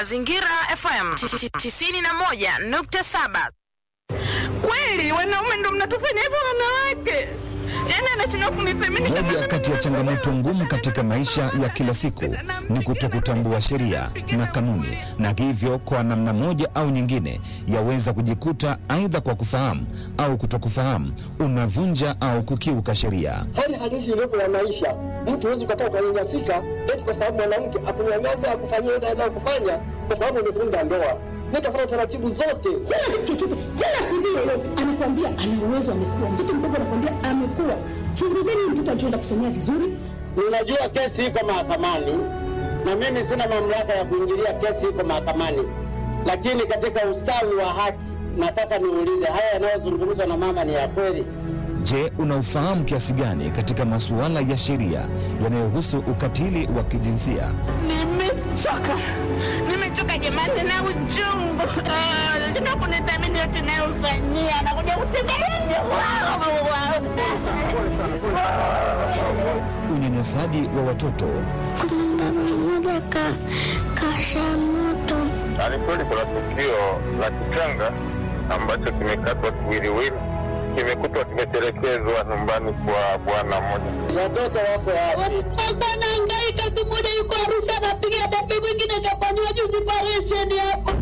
Mazingira FM 91.7. Kweli wanaume ndo mnatufanya hivyo wanawake? Yaani anashindwa kunithamini kama Moja mimi kati ya ni changamoto mwanaume. ngumu katika maisha ya kila siku ni kutokutambua sheria na kanuni, na hivyo kwa namna moja au nyingine yaweza kujikuta aidha kwa kufahamu au kutokufahamu unavunja au kukiuka sheria. hali halisi iliyopo ya maisha. Mtu huwezi ukakaa ukanyanyasika eti kwa sababu mwanamke akunyanyasa akufanyia ile anayokufanya kwa sababu umevunja ndoa. Nitafanya taratibu zote. Sina kitu chochote, wala CV yoyote. Anakuambia ana uwezo, amekuwa mtoto mdogo, anakuambia amekuwa. Chunguzeni huyu mtoto alichoenda kusomea vizuri, Ninajua kesi iko mahakamani na mimi sina mamlaka ya kuingilia kesi iko mahakamani, lakini katika ustawi wa haki nataka niulize, haya yanayozungumzwa na mama ni ya kweli? Je, unaufahamu kiasi gani katika masuala ya sheria yanayohusu ukatili wa kijinsia? Nimechoka, nimechoka jamani na uchungu. Ah, Tuna kunithamini yote nayofanyia, anakuja kutembelea Unyanyasaji wa watoto, Kuna baba mmoja ka kasha moto Ni kweli kuna tukio la kichanga ambacho kimekatwa kiwiliwili, kimekutwa kimetelekezwa nyumbani kwa bwana mmoja. Watoto wako wapi? alikuwa anahangaika tu, mmoja yuko Arusha anapiga debe, mwingine kafanyiwa juzi operesheni hapo.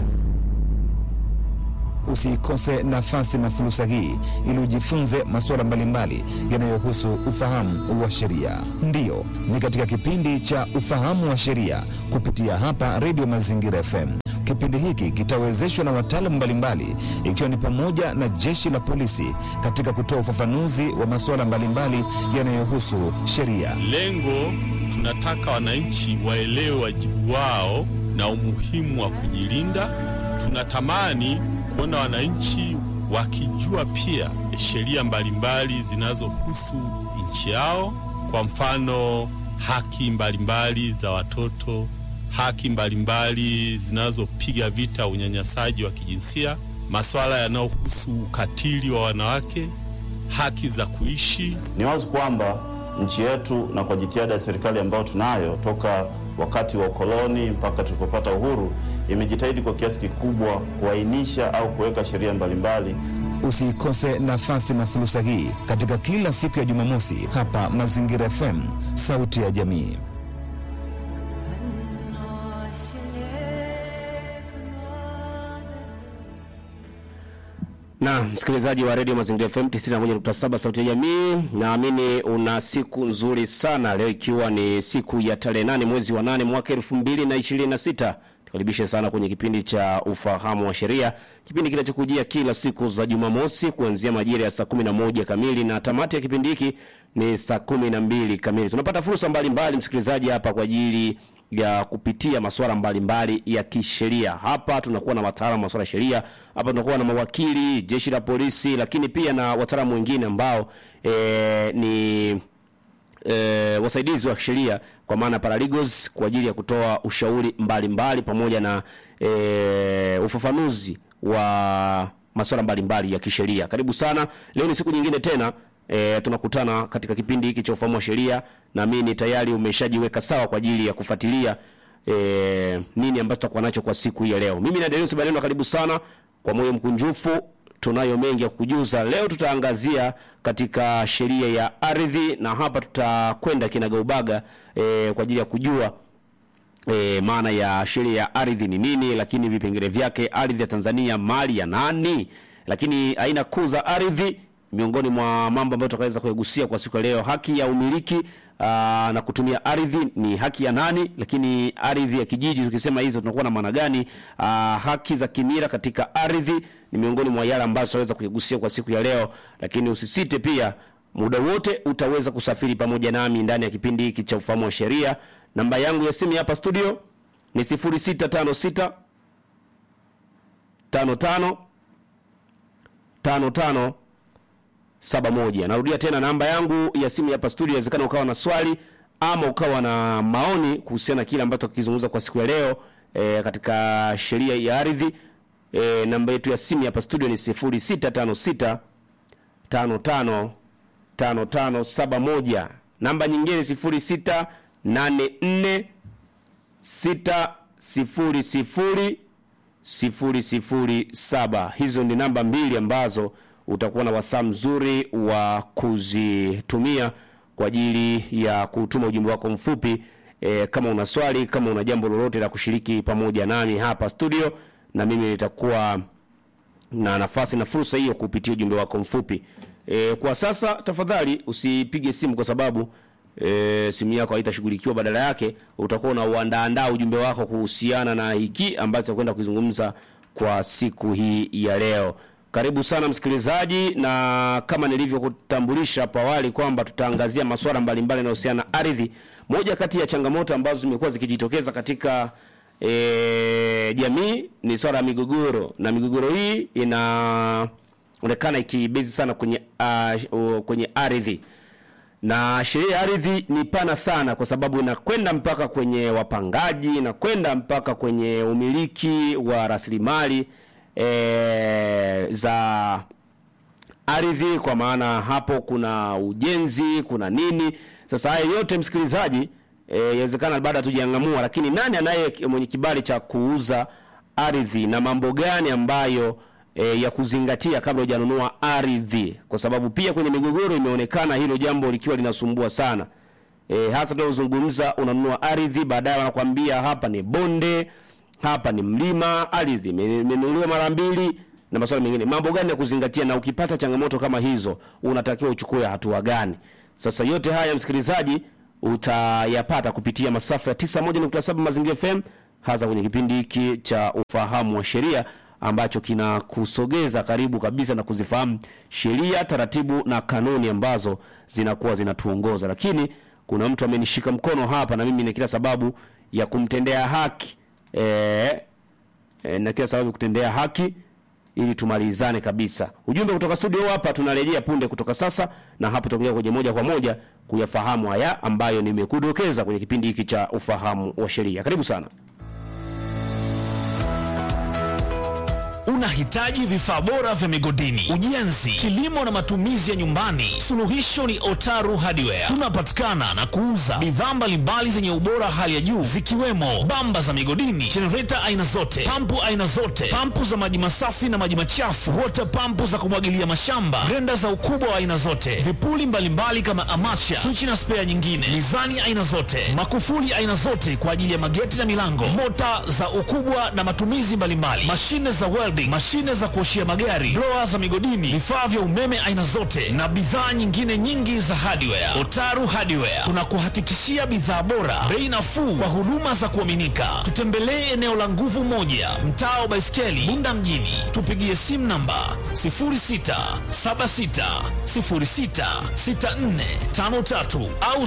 usiikose nafasi na fursa hii ili ujifunze masuala mbalimbali yanayohusu ufahamu wa sheria. Ndiyo, ni katika kipindi cha ufahamu wa sheria kupitia hapa Redio Mazingira FM. Kipindi hiki kitawezeshwa na wataalamu mbalimbali ikiwa ni pamoja na jeshi la polisi katika kutoa ufafanuzi wa masuala mbalimbali yanayohusu sheria. Lengo tunataka wananchi waelewe wajibu wao na umuhimu wa kujilinda. Tunatamani kuona wananchi wakijua pia sheria mbalimbali zinazohusu nchi yao, kwa mfano haki mbalimbali za watoto, haki mbalimbali zinazopiga vita unyanyasaji wa kijinsia, masuala yanayohusu ukatili wa wanawake, haki za kuishi Ni wazi kwamba nchi yetu na kwa jitihada ya serikali ambayo tunayo toka wakati wa ukoloni mpaka tulipopata uhuru, imejitahidi kwa kiasi kikubwa kuainisha au kuweka sheria mbalimbali Usiikose nafasi na fursa hii katika kila siku ya Jumamosi hapa Mazingira FM, sauti ya jamii. na msikilizaji wa redio Mazingira FM 91.7 sauti ya jamii, naamini una siku nzuri sana leo, ikiwa ni siku ya tarehe nane mwezi wa nane mwaka elfu mbili na ishirini na sita. Tukaribishe sana kwenye kipindi cha ufahamu wa sheria, kipindi kinachokujia kila siku za Jumamosi kuanzia majira ya saa 11 kamili na tamati ya kipindi hiki ni saa 12 kamili. Tunapata fursa mbalimbali msikilizaji hapa kwa ajili ya kupitia masuala mbalimbali ya kisheria. Hapa tunakuwa na wataalamu wa masuala ya sheria, hapa tunakuwa na mawakili, jeshi la polisi, lakini pia na wataalamu wengine ambao e, ni e, wasaidizi wa sheria kwa maana paralegals kwa ajili ya kutoa ushauri mbalimbali mbali, pamoja na e, ufafanuzi wa masuala mbalimbali ya kisheria. Karibu sana. Leo ni siku nyingine tena e, tunakutana katika kipindi hiki cha ufahamu wa sheria. Naamini tayari umeshajiweka sawa kwa ajili ya kufuatilia e, nini ambacho tutakuwa nacho kwa siku hii ya leo. Mimi na Darius Baleno, karibu sana kwa moyo mkunjufu tunayo mengi ya kujuza leo. Tutaangazia katika sheria ya ardhi, na hapa tutakwenda kinagaubaga e, kwa ajili ya kujua e, maana ya sheria ya ardhi ni nini, lakini vipengele vyake, ardhi ya Tanzania mali ya nani, lakini aina kuu za ardhi, miongoni mwa mambo ambayo tutakaweza kuyagusia kwa siku ya leo, haki ya umiliki aa, na kutumia ardhi ni haki ya nani, lakini ardhi ya kijiji tukisema hizo tunakuwa na maana gani? Aa, haki za kimila katika ardhi ni miongoni mwa yale ambayo tutaweza kuyagusia kwa siku ya leo, lakini usisite pia muda wote utaweza kusafiri pamoja nami ndani ya kipindi hiki cha ufahamu wa sheria. Namba yangu ya simu hapa studio ni 0656 55 55 71. Narudia tena namba yangu ya simu hapa studio. Inawezekana ukawa na swali ama ukawa na maoni kuhusiana na kile ambacho tukizungumza kwa siku ya leo e, katika sheria ya ardhi. E, namba yetu ya simu hapa studio ni 0656 55 5571. Namba nyingine 0684 6 sifuri sifuri sifuri sifuri saba. Hizo ni namba mbili ambazo utakuwa na wasaa mzuri wa kuzitumia kwa ajili ya kutuma ujumbe wako mfupi e, kama una swali, kama una jambo lolote la kushiriki pamoja nami hapa studio, na mimi nitakuwa na nafasi na fursa hiyo kupitia ujumbe wako mfupi. E, kwa sasa tafadhali usipige simu kwa sababu e, simu yako haitashughulikiwa, badala yake utakuwa unauandaandaa ujumbe wako kuhusiana na hiki ambacho tutakwenda kuzungumza kwa siku hii ya leo. Karibu sana msikilizaji, na kama nilivyokutambulisha hapo awali kwamba tutaangazia masuala mbalimbali yanayohusiana na ardhi. Moja kati ya changamoto ambazo zimekuwa zikijitokeza katika e, jamii ni swala la migogoro, na migogoro hii inaonekana ikibezi sana kwenye uh, kwenye ardhi na sheria ya ardhi ni pana sana, kwa sababu inakwenda mpaka kwenye wapangaji, inakwenda mpaka kwenye umiliki wa rasilimali e, za ardhi, kwa maana hapo kuna ujenzi, kuna nini. Sasa haya yote msikilizaji, inawezekana e, baada hatujaangamua, lakini nani anaye mwenye kibali cha kuuza ardhi na mambo gani ambayo e, ya kuzingatia kabla hujanunua ardhi, kwa sababu pia kwenye migogoro imeonekana hilo jambo likiwa linasumbua sana e, hasa tunazungumza, unanunua ardhi, baadaye wanakwambia hapa ni bonde, hapa ni mlima, ardhi imenunuliwa mara mbili na masuala mengine. Mambo gani ya kuzingatia, na ukipata changamoto kama hizo unatakiwa uchukue hatua gani? Sasa yote haya msikilizaji, utayapata kupitia masafa ya 91.7 Mazingira FM, hasa kwenye kipindi hiki cha ufahamu wa sheria ambacho kinakusogeza karibu kabisa na kuzifahamu sheria, taratibu na kanuni ambazo zinakuwa zinatuongoza. Lakini kuna mtu amenishika mkono hapa, na mimi na kila sababu ya kumtendea haki e, e, na kila sababu ya kutendea haki ili tumalizane kabisa. Ujumbe kutoka studio hapa tunarejea punde kutoka sasa, na hapo tutakuja kwenye moja kwa moja kuyafahamu haya ambayo nimekudokeza kwenye kipindi hiki cha ufahamu wa sheria. Karibu sana. Unahitaji vifaa bora vya migodini, ujenzi, kilimo na matumizi ya nyumbani? Suluhisho ni Otaru Hardware. Tunapatikana na kuuza bidhaa mbalimbali zenye ubora hali ya juu zikiwemo bamba za migodini, jenereta aina zote, pampu aina zote, pampu za maji masafi na maji machafu, water pampu za kumwagilia mashamba, grenda za ukubwa wa aina zote, vipuli mbalimbali mbali kama amacha, swichi na spea nyingine, mizani aina zote, makufuli aina zote kwa ajili ya mageti na milango, mota za ukubwa na matumizi mbalimbali, mashine za welding, mashine za kuoshia magari, blower za migodini, vifaa vya umeme aina zote na bidhaa nyingine nyingi za hardware. Otaru Hardware tunakuhakikishia bidhaa bora, bei nafuu kwa huduma za kuaminika. Tutembelee eneo la Nguvu Moja, mtaa wa Baiskeli, Bunda mjini. Tupigie simu namba 0676066453 au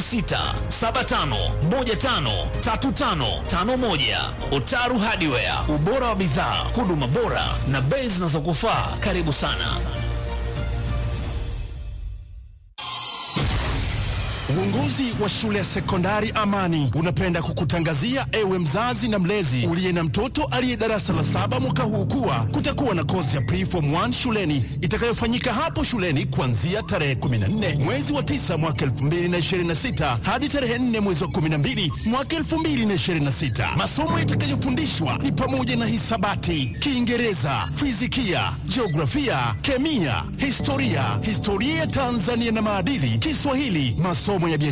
0675153551. Otaru Hardware, ubora wa bidhaa, huduma bora na bei zinazokufaa. Karibu sana. Uongozi wa shule ya sekondari Amani unapenda kukutangazia ewe mzazi na mlezi uliye na mtoto aliye darasa la saba mwaka huu kuwa kutakuwa na kozi ya preform 1 shuleni itakayofanyika hapo shuleni kuanzia tarehe 14 mwezi wa 9 mwaka 2026 hadi tarehe 4 mwezi wa 12 mwaka 2026. Masomo yatakayofundishwa ni pamoja na hisabati, Kiingereza, fizikia, jiografia, kemia, historia, historia ya Tanzania na maadili, Kiswahili, masomo ya biashara